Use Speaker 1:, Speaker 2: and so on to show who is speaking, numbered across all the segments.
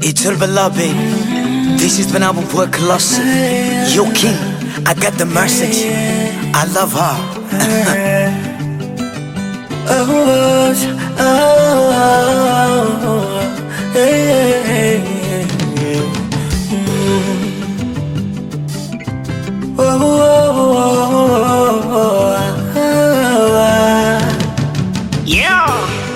Speaker 1: It's all love, baby. This is when album boy Colossal. Yo, King, I got the message. I love her.
Speaker 2: Oh, oh, oh, hey, hey, hey. Mm. Oh, oh, oh, oh, oh.
Speaker 1: Yeah.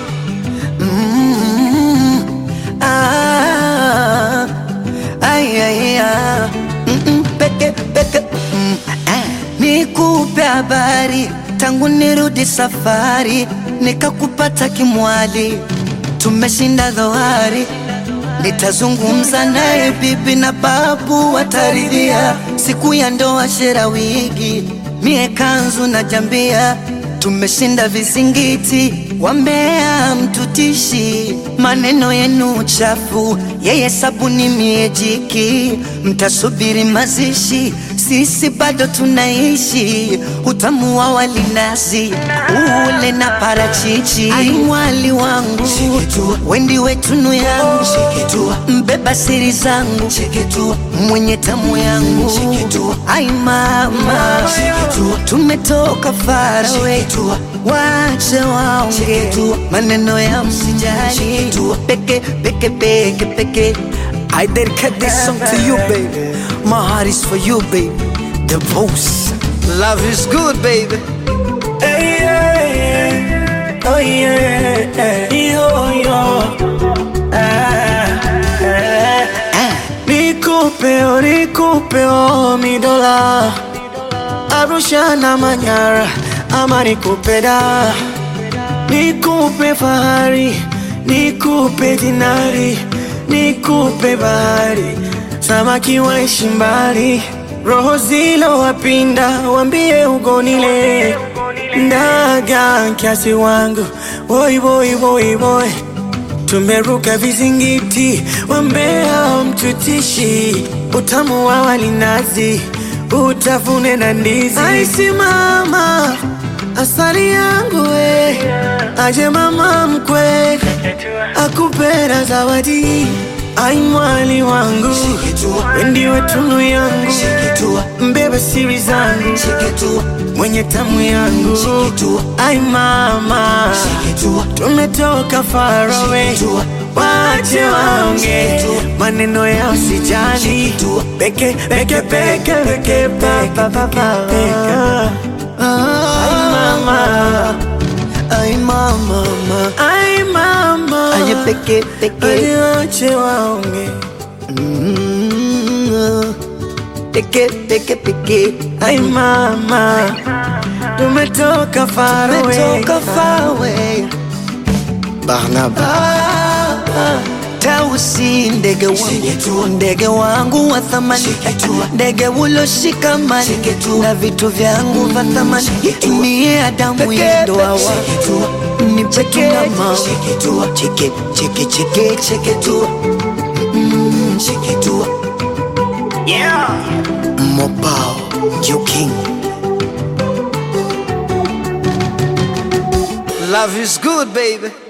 Speaker 2: Ah, ay, ay, ah. Mm-mm, peke, peke, mm, ah. Nikupe habari tangu nirudi safari, nikakupata kimwali, tumeshinda dhoari. Nitazungumza naye bibi na babu wataridhia, siku ya ndoa shera wigi, mie kanzu na jambia, tumeshinda vizingiti, wambea mtutishi, maneno yenu chafu, yeye sabuni mie jiki, mtasubiri mazishi, sisi bado tunaishi, utamu wa walinazi ule na parachichi, ai mwali wangu wendi wetunu yangu mbeba siri zangu mwenye tamu yangu ai mama tumetoka farawe wache waonge maneno ya msijali peke peke peke peke
Speaker 1: I dedicate this song to you, baby. My heart is for you, baby. The boss. Love is good, baby.
Speaker 2: Hey, yeah, yeah. Oh, yeah. Yo, yo. Ah, ah. Nikupe, oh, nikupe, oh, mi dola Arusha na Manyara ama nikupe da Nikupe fahari, nikupe dinari, nikupe bahari Samaki waishi mbali, roho zilo wapinda, wambie ugonile Ndaga kiasi wangu, boy boy boy boy Tumeruka vizingiti, wambea mtutishi, utamu wa walinazi, utafune na ndizi. Aisi mama, asali yangu we, aje mama mkwe, akupera zawadi. Ai mwali wangu, ndiwe tunu yangu, mbeba siri zangu, mwenye tamu yangu. Ai mama, tumetoka far away, wache waonge maneno ya usijali, peke peke peke peke pa pa pa pa peke. Ai mama,
Speaker 1: Ay, mama, mama.
Speaker 2: ai mama,
Speaker 1: Ay, peke, peke.
Speaker 2: Hadi wache waonge
Speaker 1: Mm, Peke, peke, peke.
Speaker 2: Ai mama, tumetoka far away,
Speaker 1: Tumetoka far away. Barnaba.
Speaker 2: Tausi ndege wangu, ndege wangu wa thamani, ndege uloshikamani na vitu vyangu vya thamani. Mie Adamu ya ndoa wangu, ni peke na mama, cheke cheke cheke cheke tu, Mm, cheke tu.
Speaker 1: Mobile. You king. Love is good, baby.